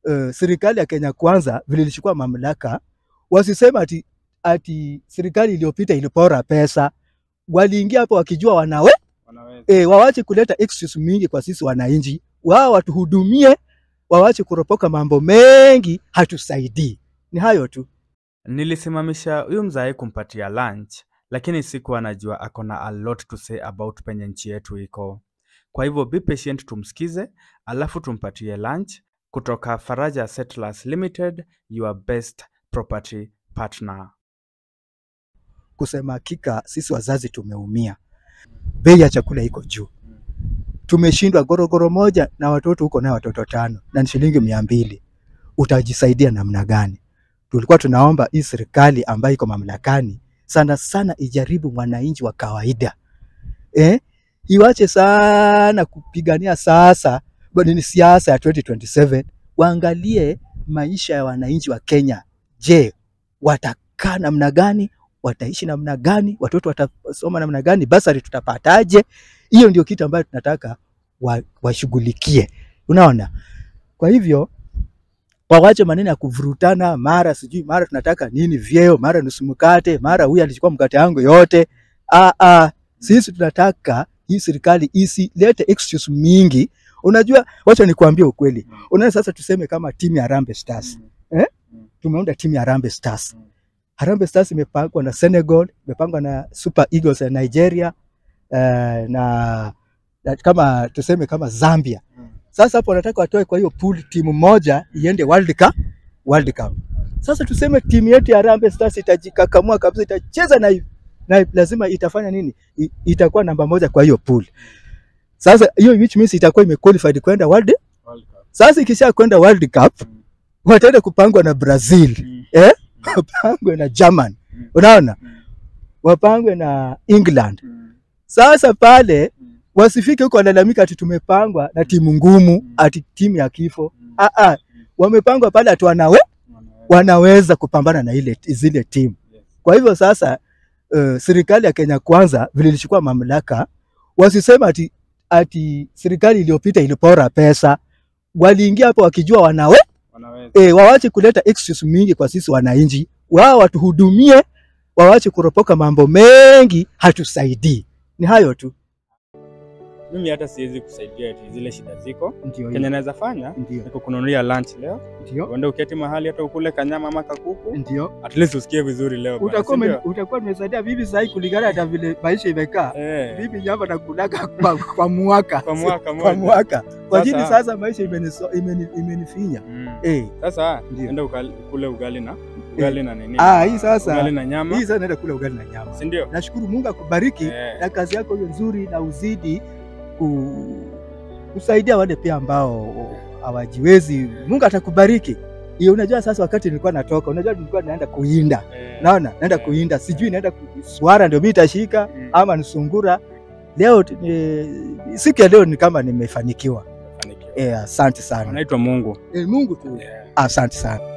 uh, serikali ya Kenya Kwanza vile ilichukua mamlaka, wasisema ati, ati serikali iliyopita ilipora pesa. Waliingia hapo wakijua wanawe Wanaweza. e, wawache kuleta excuse mingi kwa sisi wananchi, wao watuhudumie, wawache kuropoka mambo mengi, hatusaidii. Ni hayo tu. Nilisimamisha huyu mzae kumpatia lunch, lakini sikuwa najua ako na a lot to say about penye nchi yetu iko. Kwa hivyo be patient, tumsikize alafu tumpatie lunch kutoka Faraja Settlers Limited, your best property partner. Kusema hakika, sisi wazazi tumeumia, bei ya chakula iko juu, tumeshindwa. Gorogoro moja na watoto huko nayo watoto tano na ni shilingi mia mbili, utajisaidia namna gani? Tulikuwa tunaomba hii serikali ambayo iko mamlakani sana sana ijaribu mwananchi wa kawaida eh? Iwache sana kupigania sasa bado ni siasa ya 2027 waangalie maisha ya wananchi wa Kenya. Je, watakaa namna gani? Wataishi namna gani? Watoto watasoma namna gani? Basari tutapataje? Hiyo ndio kitu ambayo tunataka wa- washughulikie, unaona. Kwa hivyo wawache maneno ya kuvurutana, mara sijui mara tunataka nini vyeo, mara nusu mkate, mara huyu alichukua mkate yangu yote. Ah, ah, sisi tunataka hii serikali isilete excuse mingi. Unajua, wacha nikuambie ukweli. Unaona, sasa tuseme kama timu ya Harambee Stars eh? Tumeunda timu ya Harambee Stars. Harambee Stars imepangwa na Senegal, imepangwa na Super Eagles ya Nigeria eh, na, na kama tuseme kama Zambia. Sasa hapo wanataka watoe kwa hiyo pool timu moja iende World Cup, World Cup. Sasa tuseme timu yetu ya Harambee Stars itajikakamua kabisa, itacheza na, na lazima itafanya nini? I, itakuwa namba moja kwa hiyo pool. Sasa hiyo which means itakuwa imequalified kwenda World. Sasa ikisha kwenda World Cup wataenda kupangwa na Brazil, eh? wapangwe na German, unaona, wapangwe na England. Sasa pale wasifike huko walalamika ati tumepangwa na timu ngumu, ati timu ya kifo. Ah, ah, wamepangwa pale ati wanawe, wanaweza kupambana na ile zile timu. Kwa hivyo sasa uh, serikali ya Kenya Kwanza vile ilichukua mamlaka, wasisema ati, ati serikali iliyopita ilipora pesa. Waliingia hapo wakijua wanawe Wanaweza. e, wawache kuleta excuse mingi kwa sisi wananchi, wao watuhudumie, wawache kuropoka mambo mengi, hatusaidii. Ni hayo tu. Mimi hata siwezi kusaidia eti zile shida ziko. Ndio Kenye naweza fanya ndio ni kukununulia lunch leo, ndio uende uketi mahali hata ukule kanyama ama kakuku, ndio at least usikie vizuri leo bwana, utakuwa si ume- ndio? utakuwa umesaidia bibi sahi kulingana hata vile maisha imekaa. Eh, Bibi nyama nakulaga kwa, kwa mwaka kwa mwaka kwa moja. mwaka kwa Sasa- jini sasa maisha imeniso- imeni- imenifinya Mm. eh. Sasa Ndio. enda ukali- ukule ugali na ugali na nini? Ah, hii sasa- ugali na nyama, Hii sasa naenda kula ugali na nyama. si ndio? Nashukuru Mungu akubariki Eh. na kazi yako hiyo nzuri, na uzidi ku, kusaidia wale pia ambao hawajiwezi. Mungu atakubariki. Hiyo unajua, sasa wakati nilikuwa natoka, unajua nilikuwa naenda kuinda, Eh. naona naenda Eh. kuinda, sijui naenda kuswara ndio mimi itashika Mm. ama nisungura. Leo eh, siku ya leo ni kama nimefanikiwa. Fanikiwa. Eh, asante sana. Anaitwa Mungu. Eh, Mungu tu. Yeah. Asante sana.